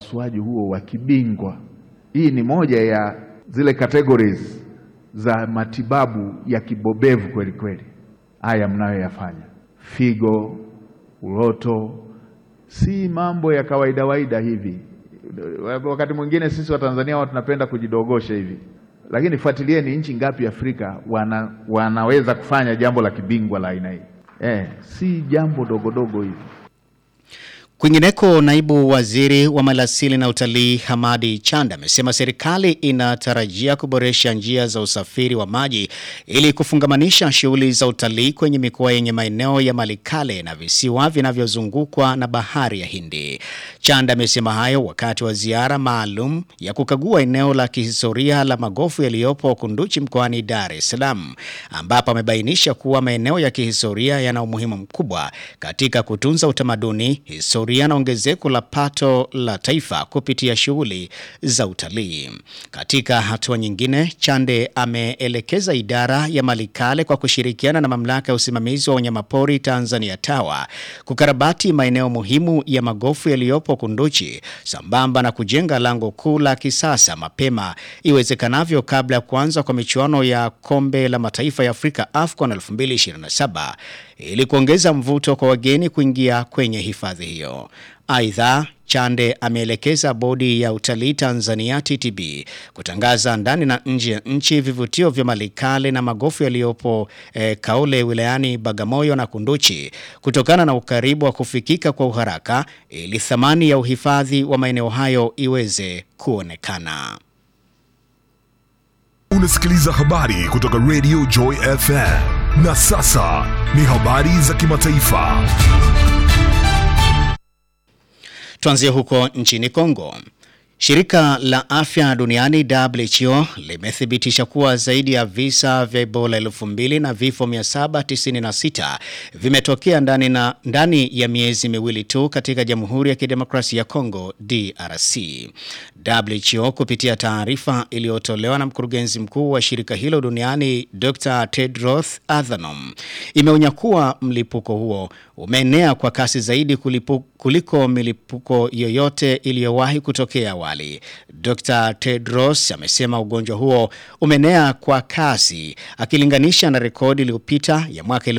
upasuaji huo wa kibingwa. Hii ni moja ya zile categories za matibabu ya kibobevu kweli kweli, haya mnayoyafanya, figo, uroto, si mambo ya kawaida waida hivi. Wakati mwingine sisi Watanzania huwa tunapenda kujidogosha hivi, lakini fuatilieni nchi ngapi Afrika wana, wanaweza kufanya jambo la kibingwa la aina hii eh, si jambo dogodogo hivi. Kwingineko, naibu waziri wa maliasili na utalii Hamadi Chanda amesema serikali inatarajia kuboresha njia za usafiri wa maji ili kufungamanisha shughuli za utalii kwenye mikoa yenye maeneo ya malikale na visiwa vinavyozungukwa na bahari ya Hindi. Chanda amesema hayo wakati wa ziara maalum ya kukagua eneo la kihistoria la magofu yaliyopo Kunduchi mkoani Dar es Salaam, ambapo amebainisha kuwa maeneo ya kihistoria yana umuhimu mkubwa katika kutunza utamaduni, historia na ongezeko la pato la taifa kupitia shughuli za utalii. Katika hatua nyingine, Chande ameelekeza idara ya malikale kwa kushirikiana na mamlaka ya usimamizi wa wanyamapori Tanzania TAWA kukarabati maeneo muhimu ya magofu yaliyopo Kunduchi sambamba na kujenga lango kuu la kisasa mapema iwezekanavyo kabla ya kuanza kwa michuano ya kombe la mataifa ya Afrika AFCON 2027 ili kuongeza mvuto kwa wageni kuingia kwenye hifadhi hiyo. Aidha, Chande ameelekeza bodi ya utalii Tanzania TTB kutangaza ndani na nje ya nchi vivutio vya malikale na magofu yaliyopo eh, Kaole wilayani Bagamoyo na Kunduchi kutokana na ukaribu wa kufikika kwa uharaka ili thamani ya uhifadhi wa maeneo hayo iweze kuonekana. Unasikiliza habari kutoka Radio Joy FM. Na sasa ni habari za kimataifa. Tuanzie huko nchini Kongo. Shirika la afya duniani WHO limethibitisha kuwa zaidi ya visa vya Ebola elfu mbili na vifo 796 vimetokea ndani, na, ndani ya miezi miwili tu katika Jamhuri ya Kidemokrasia ya Kongo DRC. WHO kupitia taarifa iliyotolewa na mkurugenzi mkuu wa shirika hilo duniani Dr. Tedros Adhanom imeonya kuwa mlipuko huo umeenea kwa kasi zaidi kulipu, kuliko milipuko yoyote iliyowahi kutokea awali. Dr. Tedros amesema ugonjwa huo umeenea kwa kasi akilinganisha na rekodi iliyopita ya mwaka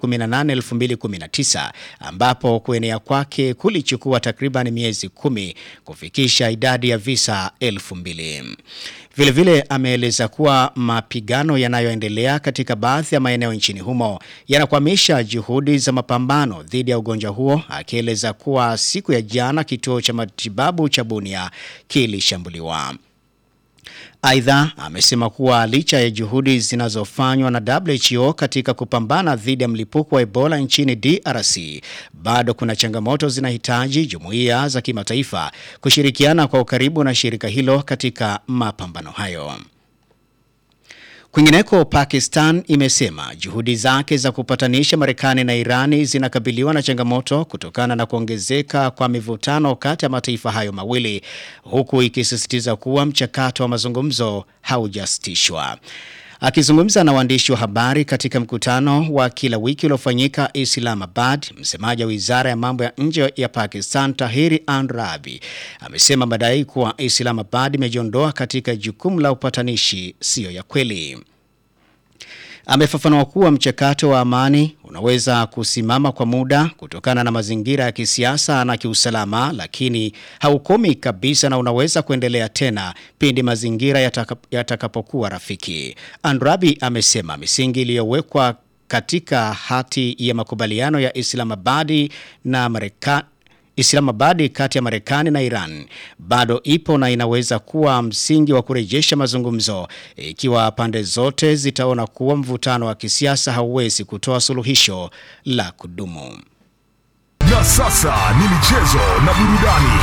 2018-2019 ambapo kuenea kwake kulichukua takriban miezi kumi kufikisha idadi ya visa elfu mbili. Vilevile ameeleza kuwa mapigano yanayoendelea katika baadhi ya maeneo nchini humo yanakwamisha juhudi za mapambano dhidi ya ugonjwa huo, akieleza kuwa siku ya jana kituo cha matibabu cha Bunia kilishambuliwa. Aidha, amesema kuwa licha ya juhudi zinazofanywa na WHO katika kupambana dhidi ya mlipuko wa Ebola nchini DRC, bado kuna changamoto zinahitaji jumuiya za kimataifa kushirikiana kwa ukaribu na shirika hilo katika mapambano hayo. Kwingineko, Pakistan imesema juhudi zake za kupatanisha Marekani na Irani zinakabiliwa na changamoto kutokana na kuongezeka kwa mivutano kati ya mataifa hayo mawili, huku ikisisitiza kuwa mchakato wa mazungumzo haujasitishwa. Akizungumza na waandishi wa habari katika mkutano wa kila wiki uliofanyika Islamabad, msemaji wa wizara ya mambo ya nje ya Pakistan Tahiri Andrabi amesema madai kuwa Islamabad imejiondoa katika jukumu la upatanishi siyo ya kweli. Amefafanua kuwa mchakato wa amani unaweza kusimama kwa muda kutokana na mazingira ya kisiasa na kiusalama, lakini haukomi kabisa na unaweza kuendelea tena pindi mazingira yatakapokuwa yataka rafiki. Andrabi amesema misingi iliyowekwa katika hati ya makubaliano ya Islamabadi na Marekani Islamabadi kati ya Marekani na Iran bado ipo na inaweza kuwa msingi wa kurejesha mazungumzo ikiwa pande zote zitaona kuwa mvutano wa kisiasa hauwezi kutoa suluhisho la kudumu. Na sasa ni michezo na burudani.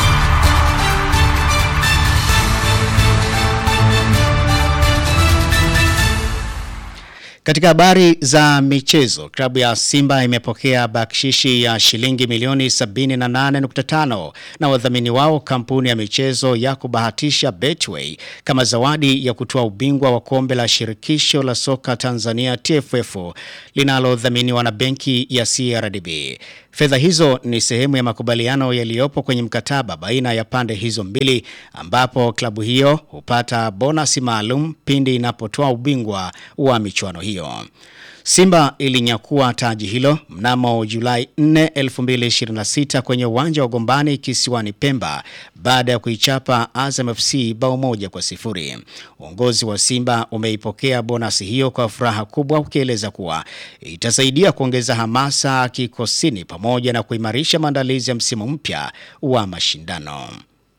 Katika habari za michezo, klabu ya Simba imepokea bakshishi ya shilingi milioni 78.5 na wadhamini wao kampuni ya michezo ya kubahatisha Betway kama zawadi ya kutoa ubingwa wa kombe la shirikisho la soka Tanzania TFF linalodhaminiwa na benki ya CRDB. Fedha hizo ni sehemu ya makubaliano yaliyopo kwenye mkataba baina ya pande hizo mbili ambapo klabu hiyo hupata bonasi maalum pindi inapotoa ubingwa wa michuano hiyo. Simba ilinyakua taji hilo mnamo Julai 4, 2026 kwenye uwanja wa Gombani kisiwani Pemba baada ya kuichapa Azam FC bao moja kwa sifuri. Uongozi wa Simba umeipokea bonasi hiyo kwa furaha kubwa ukieleza kuwa itasaidia kuongeza hamasa kikosini pamoja na kuimarisha maandalizi ya msimu mpya wa mashindano.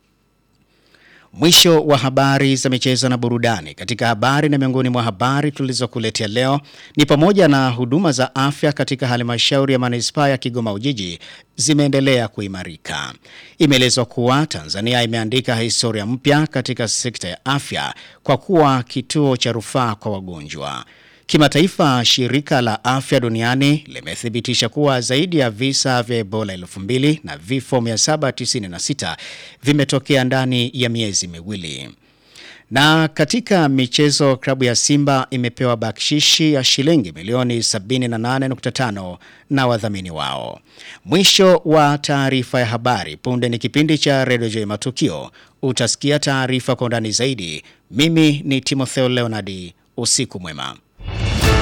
Mwisho wa habari za michezo na burudani. Katika habari na miongoni mwa habari tulizokuletea leo ni pamoja na huduma za afya katika halmashauri ya manispaa ya Kigoma Ujiji zimeendelea kuimarika. Imeelezwa kuwa Tanzania imeandika historia mpya katika sekta ya afya kwa kuwa kituo cha rufaa kwa wagonjwa. Kimataifa, shirika la afya duniani limethibitisha kuwa zaidi ya visa vya Ebola 2000 na vifo 796 vimetokea ndani ya miezi miwili. Na katika michezo, klabu ya Simba imepewa bakshishi ya shilingi milioni 78.5 na wadhamini wao. Mwisho wa taarifa ya habari. Punde ni kipindi cha Radio Joy Matukio. Utasikia taarifa kwa undani zaidi. Mimi ni Timotheo Leonardi. Usiku mwema.